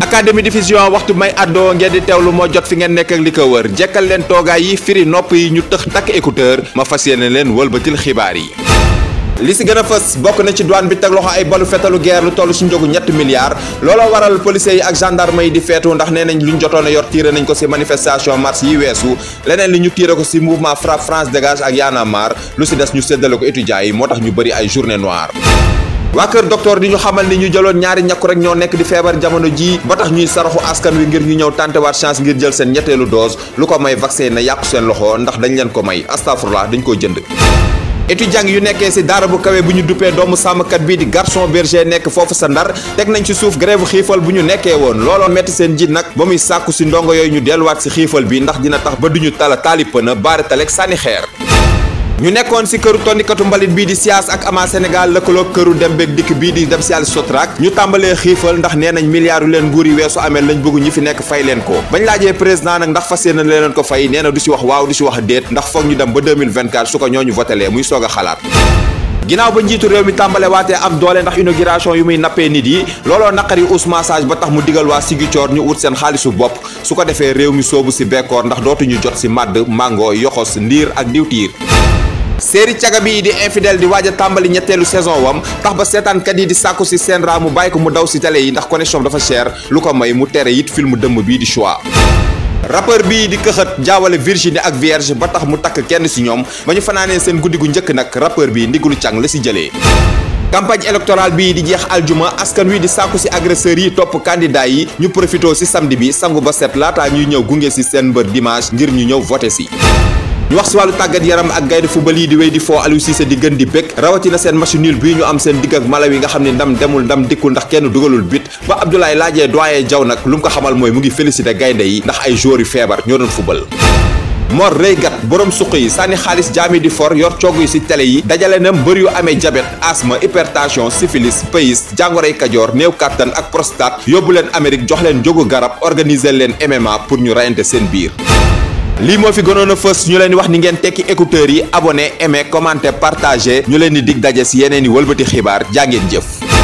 académie diffusion waxtu may àddoo ngeen di teewlu moo jot fi ngeen nekk ak li ko wër jekkal leen toogaay yi firi nopp yi ñu tëx takk écouteur ma fas yéene leen wëlbatil xibaar yi li si gën a fës bokk na ci douane bi teg loxo ay balu fetalu guerre lu toll si njogu ñetti milliards looloo waral policiers yi ak gendarme yi di feetu ndax nee nañ lu ñu jotoon a yor tiire nañ ko si manifestation mars yi weesu leneen li ñu tiire ko si mouvement frappe France dégage ak Y'en a marre lu si des ñu séddale ko étudiants yi moo tax ñu bëri ay journée noire waa kër docteur di ñu xamal ni ñu jëloon ñaari ñakku rek ñoo nekk di feebar jamono ji ba tax ñuy saraxu askan wi ngir ñu ñëw tantewaat chance ngir jël seen ñetteelu dose lu ko may vaccin na yàqu seen loxo ndax dañ leen ko may astafurlah dañ ko jënd étudiant yu nekkee ci daara bu kawe bu ñu duppee doomu sàmmkat bii di garçon berger nekk foofu sa ndar teg nañ ci suuf grève xiifal bu ñu nekkee woon looloo metti seen jiit nag ba muy sàkku ci ndongo yooyu ñu delluwaat ci xiifal bi ndax dina tax ba duñu tala taalipana baare talek sànni xeer ñu nekkoon ci këru tondikatu mbalit bii di siyaas ak ama Sénégal lëkkaloog këru dem beeg dikk bii di dem si yàlla sotrak ñu tàmbalee xiifal ndax nee nañ milliards yu leen nguur yi weesu amee lañ bëgg ñi fi nekk fay leen ko bañ laajee président nag ndax fas yéene leen ko fay nee na du si wax waaw du si wax déet ndax foog ñu dem ba 2024 su ko ñooñu votelee muy soog a xalaat ginnaaw ba njiitu réew mi tàmbale waatee am doole ndax inauguration yu muy nappee nit yi looloo naqari Ousmane Sage ba tax mu digal waa Ziguinchor ñu ut seen xaalisu bopp su ko defee réew mi soobu si bekkoor ndax dootuñu jot si màdd mango yoxos ndiir ak diwtiir séeri caga bi di infidèle di waaj a tàmbali ñetteelu saison wam tax ba seetaankat yi di sàkku si seen raa mu bàyyi ko mu daw si télé yi ndax connexion dafa cher lu ko may mu tere it film dëmm bii di choix rappeur bii di këxët jaawale Virginie ak Vierge ba tax mu takk kenn si ñoom ba ñu fanaanee seen guddi gu njëkk nag rappeur bi ndigulu càng la si jëlee campagne électorale bii di jeex aljuma askan wi di sàkku si agresseurs yi topp candidat yi ñu profité si samedi bi sangu ba set laataa ñuy ñëw gunge si seen mbër dimanche ngir ñu ñëw voté si ñu wax si wàllu tàggat yaram ak gaynde football yi di wéy di foo Aliou Cissé di gën di bëgg rawatina seen match nul bii ñu am seen digg ak Malawi nga xam ne ndam demul ndam dikkul ndax kenn dugalul bit ba Abdoulaye laajee doyen Diaw nag lu mu ko xamal mooy mu ngi félicité gaynde yi ndax ay joueurs yu feebar ñoo doon football Mor Reygat borom suq yi sànni xaalis jaami di for yor coogu yi ci télé yi dajale na mbër yu amee diabète asthme hypertension syphilis pays jàngoroy kajoor néew kàttan ak prostate yóbbu leen Amérique jox leen jógu garab organiser leen MMA pour ñu reyante seen biir lii moo fi gënoon a fës ñu leen di wax ni ngeen tekki écouteurs yi abonné aimé commenté partagé ñu leen di dig daje ci yeneen i wëlbati xibaar jaa ngeen jëf